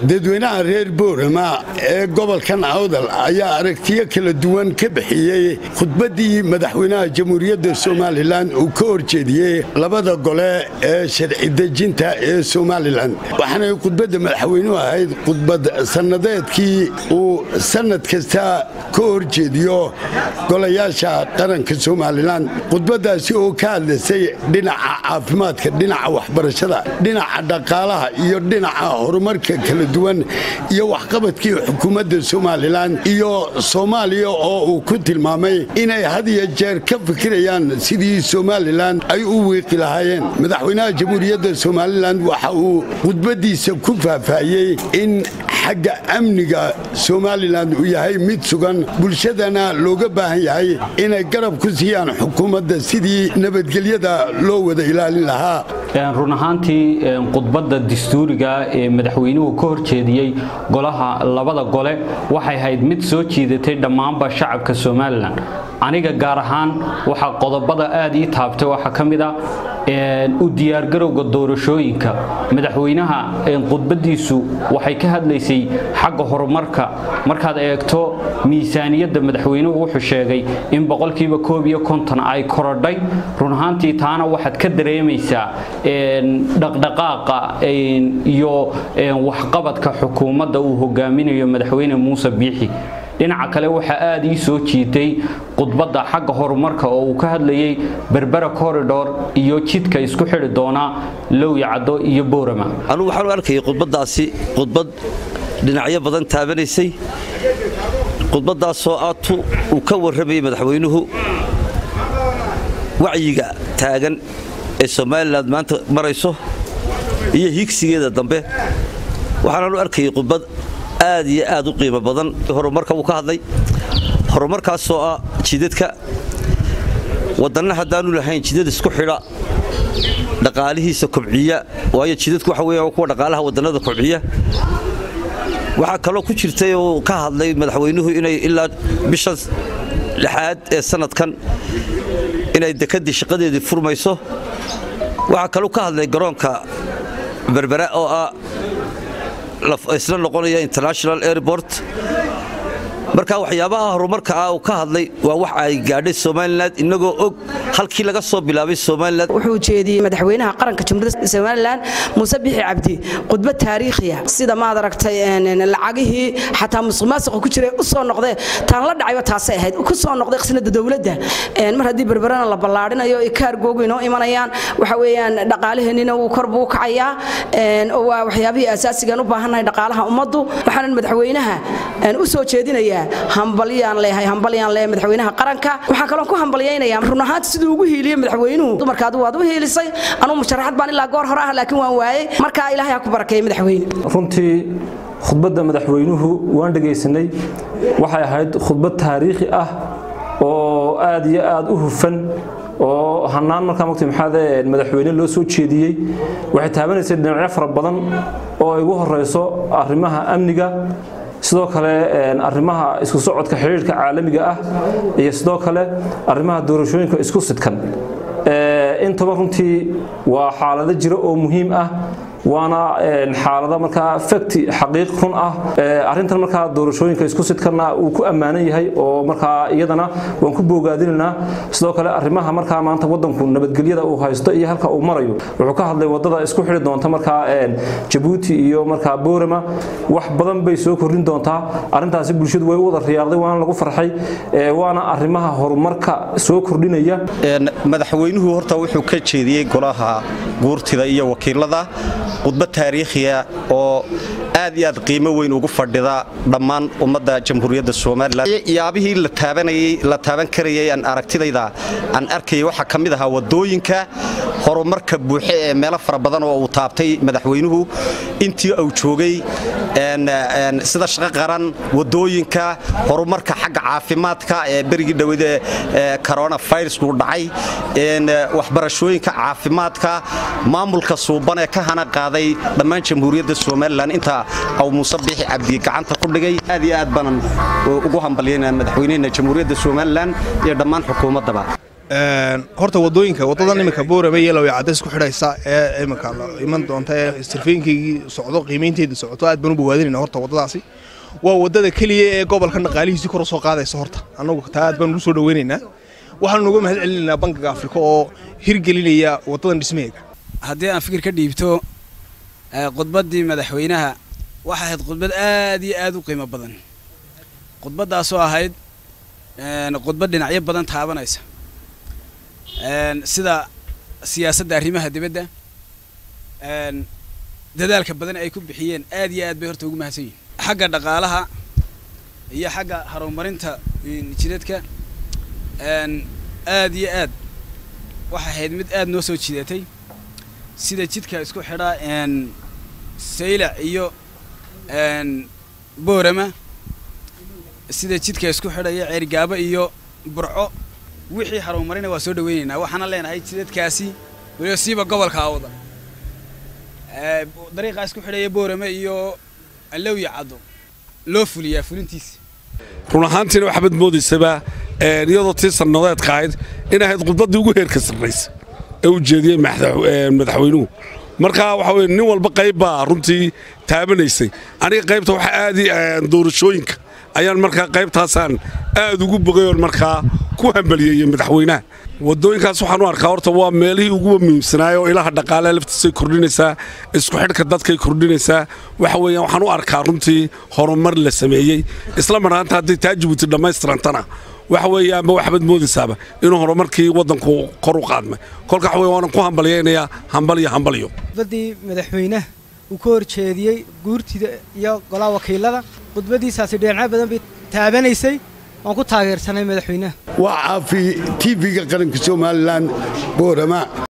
dadweynaha reer boorama ee gobolkan awdal ayaa aragtiyo kala duwan ka bixiyey khudbaddii madaxweynaha jamhuuriyadda somalilan uu ka horjeediyey labada gole ee sharci dejinta ee somalilan waxaanay khudbadda madaxweynuhu ahayd khudbad sannadeedkii uu sannad kasta ka horjeediyo golayaasha qaranka somalilan khudbaddaasi oo ka hadlaysay dhinaca caafimaadka dhinaca waxbarashada dhinaca dhaqaalaha iyo dhinaca horumarka kala duwan iyo waxqabadkii xukuumadda somalilan iyo soomaaliya oo uu ku tilmaamay inay had iyo jeer ka fikirayaan sidii somalilan ay u wiiqi lahaayeen madaxweynaha jamhuuriyadda somalilan waxa uu khudbaddiisa ku faahfaahiyey in xagga amniga somalilan uu yahay mid sugan bulshadana looga baahan yahay inay garab ku siiyaan xukuumadda sidii nabadgelyada loo wada ilaalin lahaa run ahaantii khudbadda dastuuriga ee madaxweynuhu ka horjeediyey golaha labada gole waxay ahayd mid soo jiidatay dhammaanba shacabka somalilan aniga gaar ahaan waxaa qodobada aad ii taabtay waxaa ka mid a u diyaargarowga doorashooyinka madaxweynaha khudbadiisu waxay ka hadlaysay xagga horumarka markaad eegto miisaaniyadda madaxweynuhu wuxuu sheegay in boqolkiiba koob iyo konton ay korodhay run ahaantii taana waxaad ka dareemaysaa dhaqdhaqaaqa iyo waxqabadka xukuumadda uu hogaaminayo madaxweyne muuse biixi dhinaca kale waxaa aad ii soo jiitay khudbadda xagga horumarka oo uu ka hadlayay berbera corridor iyo jidka isku xidhi doona lowya caddo iyo boorama anugu waxaan u arkayay khudbaddaasi khudbad dhinacyo badan taabanaysay khudbaddaasoo aatu uu ka warramayay madaxweynuhu wacyiga taagan ee somalilan maanta marayso iyo higsigeeda dambe waxaanaan u arkayay khudbad aad iyo aad u qiimo badan horumarka uu ka hadlay horumarkaasoo ah jidadka wadanna haddaanu lahayn jidad isku xidha dhaqaalihiisa kobciya waayo jidadku waxa weya kuwa dhaqaalaha wadannada kobciya waxaa kaloo ku jirtay oo ka hadlay madaxweynuhu inay ilaa bishan lixaad ee sanadkan inay dekedii shaqadeedii furmayso waxaa kaloo ka hadlay garoonka berbera oo ah isla noqonaya international airport marka waxyaabaha horumarka ah uu ka hadlay waa wax ay gaadhay somalilan inagoo og halkii laga soo bilaabay somalilan wuxuu jeediyey madaxweynaha qaranka jamhuuriyadda somalilan muuse bixi cabdi khudbad taariikhiya sida maad aragtay lacagihii xataa musuqmaasuqa ku jiray u soo noqdee taan la dhacayba taasay ahayd ku soo noqday khasnada dowladda mar haddii berberana la ballaadhinayo ay kaargoogu inoo imanayaan waxa weeyaan dhaqaalaheennina wuu kor buu kacayaa waa waxyaabihii asaasigan u baahannahay dhaqaalaha ummaddu waxaanan madaxweynaha u soo jeedinayaa hambalyaan leeyahay hambalyaan leeyahay madaxweynaha qaranka waxaan kaloo ku hambalyaynayaa run ahaanti siduu ugu hiiliyey madaxweynuhu dumarka adigu waad u hiilisay anugu musharaxad baan ilaa goor hore ah laakiin waan waayey marka ilaahay ha ku barakeeyey madaxweyne runtii khudbadda madaxweynuhu waan dhegaysanay waxay ahayd khudbad taariikhi ah oo aad iyo aad u hufan oo hanaan markaa mugti maxaade madaxweyne loo soo jeediyey waxay taabanaysay dhinacyo fara badan oo ay ugu horeyso arrimaha amniga sidoo kale arrimaha isku socodka xidhiirhka caalamiga ah iyo sidoo kale arrimaha doorashooyinka isku sidkan intaba runtii waa xaalado jira oo muhiim ah waana xaalada markaa fakti xaqiiq run ah arintan markaa doorashooyinka isku sidkana uu ku ammaanan yahay oo markaa iyadana waan ku boogaadinaynaa sidoo kale arrimaha markaa maanta wadanku nabadgelyada uu haysto iyo halka uu marayo wuxuu ka hadlay wadada isku xidhi doonta markaa jabuuti iyo markaa boorama wax badan bay soo kordhin doontaa arintaasi bulshadu way u wada riyaaqday waana lagu farxay waana arrimaha horumarka soo kordhinaya madaxweynuhu horta wuxuu ka jeediyey golaha guurtida iyo wakiilada khudbad taariikhiya oo aad iyo aad qiimo weyn ugu fadhida dhammaan ummadda jamhuuriyadda somalilan yaabihii la taabanayey la taaban karayay aan aragtidayda aan arkayay waxaa ka mid ahaa wadooyinka horumarka buuxe ee meelo fara badan oo uu taabtay madaxweynuhu intii uu joogay sida shaqo qaran wadooyinka horumarka xagga caafimaadka ee berigii dhowade coronavirusku dhacay waxbarashooyinka caafimaadka maamulka suuban ee ka hana qaaday dhammaan jamhuuriyadda somalilan inta aw muuse biixi cabdi gacanta ku dhigay aad iyo aad baanan ugu hambalyaynaa madaxweynehena jamhuuriyadda somalilan iyo dhammaan xukuumaddaba horta wadooyinka wadadan iminka boorame iyo lawya cadays ku xidhaysa ee iminka iman doonta ee istirfeenkaygii socdo qiimaynteedii socoto aad baan u bogaadinayna horta wadadaasi waa wadada keliya ee gobolka dhaqaalihiisii kor soo qaadaysa horta annagu taa aad baan ugu soo dhaweynaynaa waxaanu uga mahad celinaynaa bankiga afrika oo hirgelinaya wadadan dhismaheega haddii aan fikir ka dhiibto khudbaddii madaxweynaha waxay ahayd khudbad aad iyo aad u qiimo badan khudbaddaasoo ahayd khudbad dhinacyo badan taabanaysa sida siyaasadda arrimaha dibadda dadaalka badan ay ku bixiyeen aad iyo aad bay horta ugu mahadsan yihin xagga dhaqaalaha iyo xagga horumarinta jidadka aad iyo aad waxay ahayd mid aad noo soo jidatay sida jidka isku xidhaa saylac iyo boorama sida jidka isku xidhaya ceergaabo iyo burco wixii horumarina waa soo dhaweynaynaa waxaana leenahay jidadkaasi weliba siiba gobolka awda dariiqaa isku xidhaya boorame iyo allowya caddo loo fuliyaa fulintiisa run ahaantiina waxbaad moodaysaba iyadoo tii sannadeedka ahayd in ahayd khudbaddii ugu heerka sarraysa ee u jeediyey madaxweynuhu markaa waxa weye nin walba qayb baa runtii taabanaysay aniga qaybta waxa aadi doorashooyinka ayaan markaa qaybtaasaan aad ugu bogayoon markaa ku hambaliyeeyey madaxweynaha wadooyinkaas waxaan u arkaa horta waa meelihii uguba muhiimsanaay oo ilaha dhaqaalaha laftiisay kordhinaysaa isku xidhka dadkay kordhinaysaa waxa weeyaan waxaan u arkaa runtii horumar la sameeyey isla marhaanta hadday taa jibuuti dhammaystirantana waxa weeyaanba waxbaad moodaysaaba inuu horumarkii waddanku kor u qaadmay kolka waxa weye waanan ku hambalyaynayaa hambal iyo hambalyo khudbaddii madaxweynaha uu ka horjeediyey guurtida iyo golaha wakiilada khudbaddiisaasi dhinacyo badan bay taabanaysay waan ku taageersanay madaxweynaha waa caafi tv-ga qaranka somalilan boorama